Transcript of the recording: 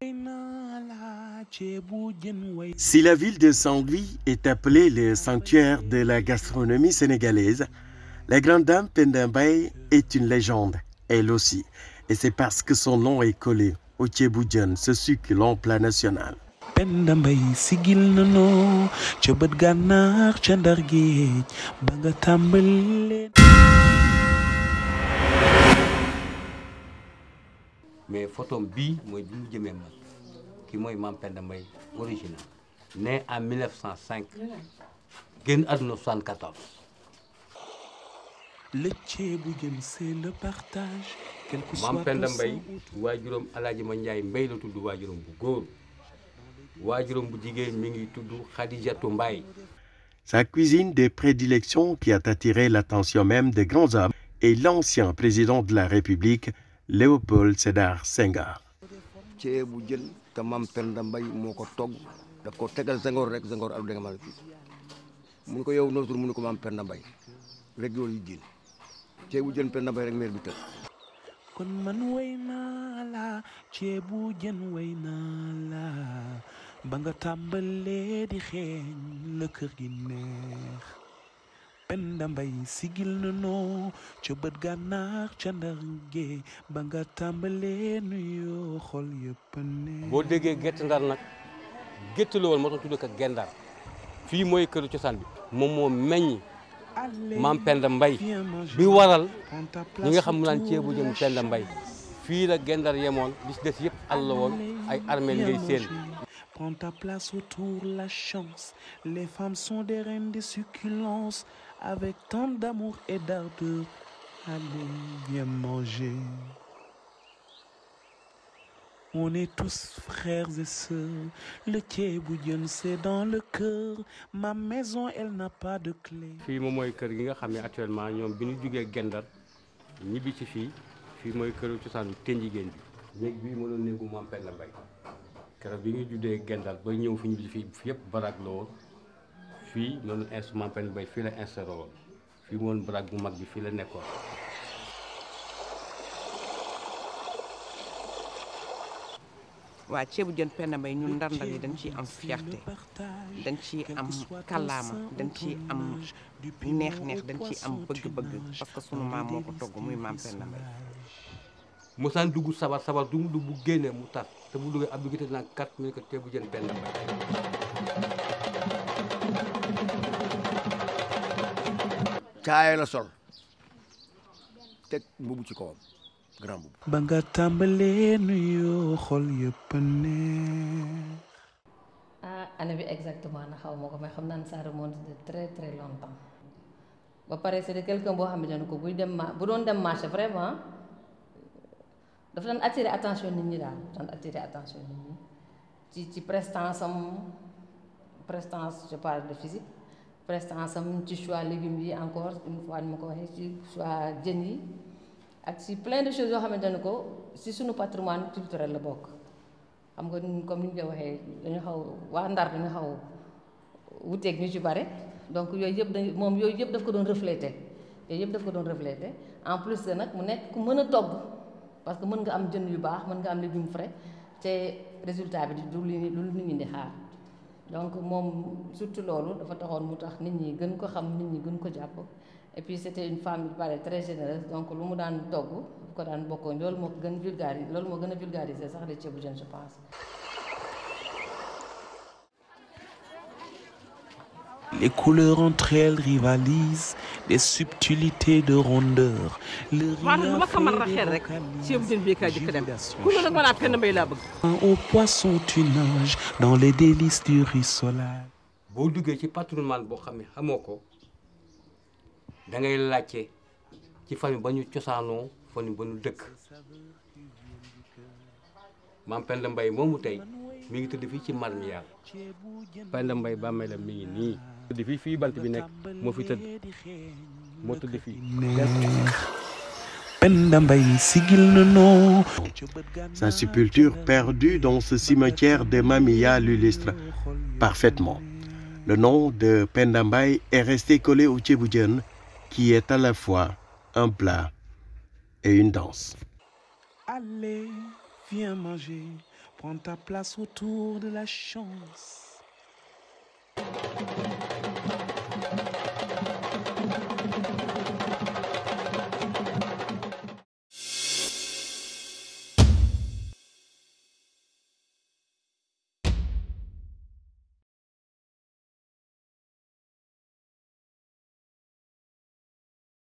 Si la ville de Saint-Louis est appelée le sanctuaire de la gastronomie sénégalaise, la grande dame Penda Mbaye est une légende, elle aussi. Et c'est parce que son nom est collé au ceebu jën, ce succulent plat national. Penda Mbaye sigil nanoo ca bët gànnaar ca ndar géej ba nga tàmbalee mais photom bii mooy bi mu jëmee mag ki mooy Mame Penda Mbaye original né en 1905 génn àdduna 74 le ceebu jën c'est le partage quel que soit Mame Penda ton Mbaye sang. waajuram alaaji ma Njaay Mbay la tudd waajuram bu góor waajuram bu jigéen mi ngi tudd Xadijatu Mbaye Sa cuisine de prédilection qui a attiré l'attention même des grands hommes est l'ancien président de la République, Léopold Sédar Senghor. ceebu jën te Mame Penda Mbaye moo ko togg daf ko tegal Senghor rek Senghor alu danga ma fii mun ko yow noo tur mu ne ko Mame Penda Mbaye rek yoolu yi jiin ceebu jën Penda Mbaye rek meer bi tëdd kon man way naa la ceebu jën way naa la ba nga tàmbalee di xeeñ la kër gi neex Penda Mbaye sigil na noo ca bët gànnaar ca ndar géej ba nga tàmbalee nuyoo xol yëpp a neex boo déggee gétt ndar nag gétt la woon moo tax tudd ko gendar fii mooy këru cosaan bi moom moo meññ Mame Penda Mbaye bi waral ñi nga xam mu naan ceebu jën Penda Mbaye fii la gendar yemoon li ci des yëpp àll la woon ay armeel ngay seen Prends ta place autour, la chance. Les femmes sont des reines des succulences, avec tant d'amour et d'ardeur. Allez, viens manger. On est tous frères et sœurs. Le ceebu jën, c'est dans le cœur. Ma maison, elle n'a pas de clé. fii moom mooy kër gi nga xam ne actuellement ñoom bi ñu jugee gendar ñibbi ci fii fii mooy këru cosaanu ten jigéen bi néeg bii mënoon néegu Mame Penda Mbaye keroog bi ñu juddee gendar ba ñëw fi ñibbi ci fii fii yëpp baraag la woon fii noonu inst Mame Penda Mbaye fii la instauré woon fii moom baraag bu mag bi fii la nekkoon waa ceebu jën Penda Mbaye ñun ndar ndar yi dañ ciy am fierté dañ ciy am kàllaama dañ ciy am neex neex dañ ciy am bëgg-bëgg parce que sunu maam moo ko togg muy Mame Penda Mbaye mosaan dugg sabar sabar du mu dugg bu génnee mu tar te bu duggee ab duggite nag kat mu ne ko ceebu jën Penda Mbaye caaya la sol teg mbubu ci kawam grand mbubu ba nga tàmbalee nuyoo xol yëpp a neex. ah année bi exactement na xaw ma ko mais xam naa ne ça remonte de très très longtemps ba pare c'est de quelqu'un boo xamante ne ko buy dem ma bu doon dem marché vraiment dafa daan attirer attention nit ñi daal daan attirer attention nit ñi ci ci prestance am prestance je parle de physique prestance am ci choix légumes yi encore une fois ni ma ko waxee ci choix jën yi ak ci plein de choses yoo xamante ne ko ci suñu patrimoine culturel la bokk xam nga ñun comme ni ñu koy waxee dañu xaw waa Ndar dañu xaw wuteeg ñu ci bare donc yooyu yëpp dañu moom yooyu yëpp daf ko doon refléter yooyu yëpp daf ko doon refléter en plus de nag mu nekk ku mën a togg parce que mën nga am jën yu baax mën nga am légumes frais te résultat bi du li lu nit ñi di xaar donc moom surtout loolu dafa taxoon mu tax nit ñi gën ko xam nit ñi gën ko jàpp et puis c'était une femme il paraît très généreuse donc lu mu daan togg bu ko daan bokkoo loolu moo ko gën vulgariser loolu moo gën a vulgariser sax les ceebu jën je pense Les couleurs entre elles rivalisent, des subtilités de rondeur. Le maanaam lu ma ko mën a riz xel rek vocalise ceebu jën bii kaa jëkk dem jubilation ku ne nag ma naa Penda Mbaye laa bëgg Au poisson tu nages dans les délices du rissolage. boo duggee ci patrimoine boo xam ne xamoo ko da ngay laajte ci famille ba ñu cosaanoo famille ba ñu dëkk Mame Penda Mbaye moomu tey mi ngi tëdd fii ci Marmiyal Penda Mbaye bàmmeelam mi ngi nii tëdd fii fii bant bi nekk moo fi tëdd moo tëdd fii Penda Mbaye sigil na noo Sa sépulture perdue dans ce cimetière de Mamia l'illustre parfaitement. Le nom de Penda Mbaye est resté collé au ceebu jën, qui est à la fois un plat et une danse. Allez, viens manger. Prends ta place autour de la chance.